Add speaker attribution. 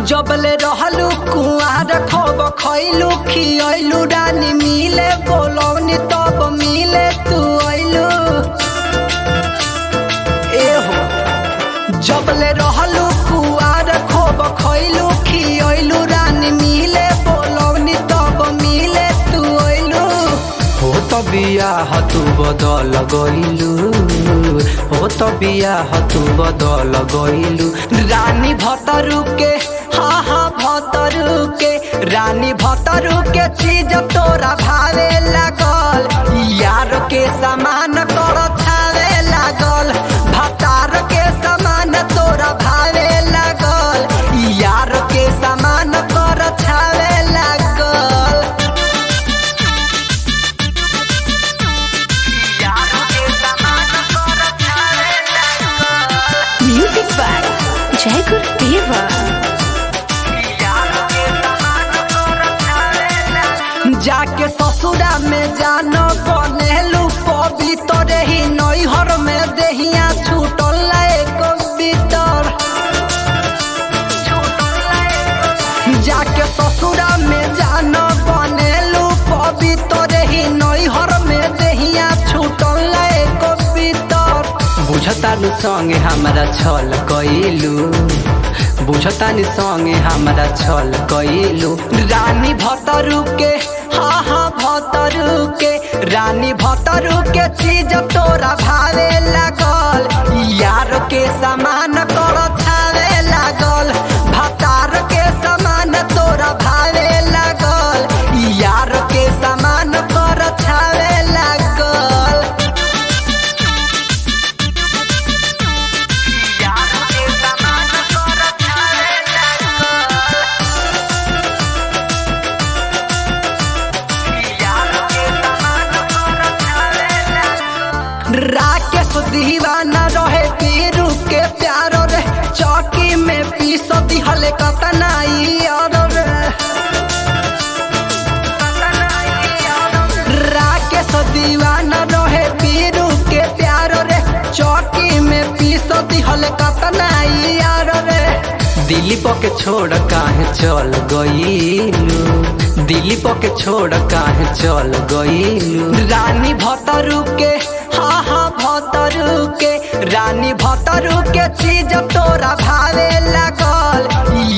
Speaker 1: जबले रहलू कुआर खब खैलू खियलू रानी मिले बोलौनी तब मिले तू अइलू एहो जबले रहलू कुआर खब खैलू खियलू रानी मिले बोलौनी तब मिले तू अइलू हो त बियाह तू बदल गइलू हो त बियाह तू बदल गइलू रानी भतरू के हा हा भतरू के रानी भतरू के चीज तोरा भावे लागल यार के समान कर छावे लागल भतार के समान तोरा भावे लागल यार के समान कर छावे लागल
Speaker 2: Music by Jai Gurudeva.
Speaker 1: जाके ससुरा में जानो बनेलू पवित्र ही नैहर में देहिया छूटल एक भीतर जाके ससुरा में जानो बनेलू पवित्र ही नैहर में देहिया छूटल एक भीतर बुझतानी संगे हमरा छल कइलू बुझतानी संगे हमरा छल कइलू रानी भतरू के हा हा भतरू के रानी भतरू के चीज तोरा भावे लागल यार के समान कर छावे लागल भतार के समान तोरा भावे लागल यार के समान कर छावे लागल राकेश दीवाना रहे पीरू के प्यारो रे चौकी में पीस दिहले कतनाई और रे राकेश दीवाना रहे पीरू के प्यारो रे चौकी में पीस दिहले कतनाई और रे दिलीप के छोड़ काहे चल गईलू दिलीप के छोड़ काहे चल गईलू रानी भतरू के हा हा भतरू के रानी भतरू के चीज तोरा भावे लागल